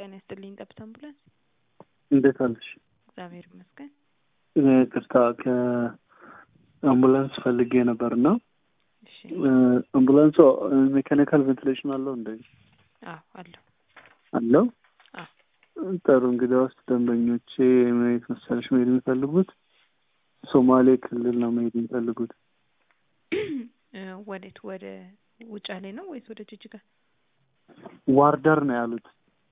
ጤና ይስጥልኝ። ጠብታ አምቡላንስ። እንዴት አለሽ? እግዚአብሔር ይመስገን። ቅርታ ከአምቡላንስ ፈልጌ ነበር እና እሺ። አምቡላንሱ ሜካኒካል ቬንቲሌሽን አለው እንደ አዎ አለሁ። አለው። አዎ ጥሩ እንግዲህ ውስጥ ደንበኞቼ የት መሰለሽ መሄድ የሚፈልጉት ሶማሌ ክልል ነው መሄድ የሚፈልጉት። እ ወዴት? ወደ ውጫሌ ነው ወይስ ወደ ጅጅጋ? ዋርደር ነው ያሉት።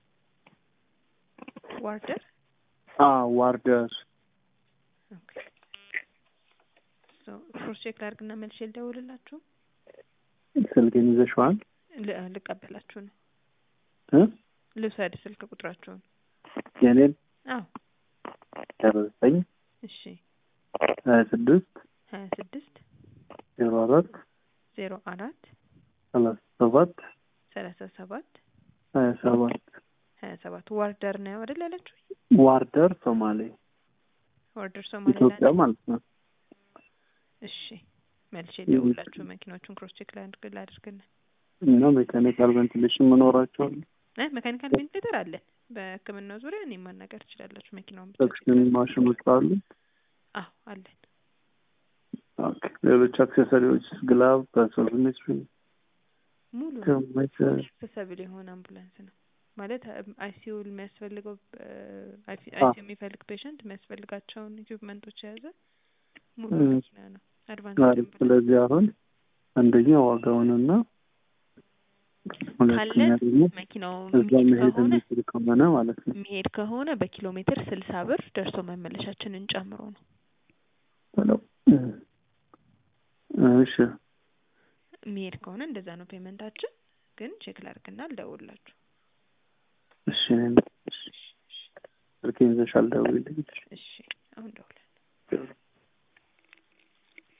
ዋርደር። አ ዋርደር ኦኬ። ሶ ክሮስ ቼክ ላድርግና መልሼ ልደውልላችሁ። ስልኬን ይዘሽዋል ል- ልቀበላችሁ ነው። እ ልውሰድ ስልክ ቁጥራችሁን። የኔን አዎ ዜሮ ዘጠኝ እሺ። ሀያ ስድስት ሀያ ስድስት ዜሮ አራት ዜሮ አራት ሰላሳ ሰባት ሰላሳ ሰባት ሀያ ሰባት ሀያ ሰባት ዋርደር ነው አይደል ያለችው? ዋርደር ሶማሌ ዋርደር ሶማሌ ኢትዮጵያ ማለት ነው። እሺ መልሼ ልደውልላችሁ። መኪናዎቹን ክሮስ ቼክ ላድርግ ላድርግና እና ሜካኒካል ቬንቲሌሽን መኖራቸዋል እ ሜካኒካል ቬንቲሌተር አለን። በሕክምናው ዙሪያ እኔ ማናገር ትችላላችሁ። መኪናውን ብቻ ሰክሽን ማሽኖች አሉ። አዎ አለን። ኦኬ። ሌሎች አክሴሰሪዎች ግላቭ፣ በሶልሜትሪ ሙሉ ሜትር አክሰሰብል የሆነ አምቡላንስ ነው ማለት አይሲዩ የሚያስፈልገው አ- አይሲዩ የሚፈልግ ፔሸንት የሚያስፈልጋቸውን ኢኩፕመንቶች የያዘ ሙሉ እ- መኪና ነው። አድቫንስ አሪፍ። ስለዚህ አሁን አንደኛ ዋጋውንና ሁለተኛ ካለን ደግሞ መኪናው እዛ የሚሄድ መሄድ ከሆነ የሚችል ከሆነ ማለት ነው። የሚሄድ ከሆነ በኪሎ ሜትር ስልሳ ብር ደርሶ መመለሻችንን ጨምሮ ነው። በለው እሺ የሚሄድ ከሆነ እንደዛ ነው ፔመንታችን። ግን ቼክ ላድርግና ልደውልላችሁ። እሺ እኔም- ስልኬን ይዘሻል ደውዪልኝ። እሺ አሁን ደውላለሁ።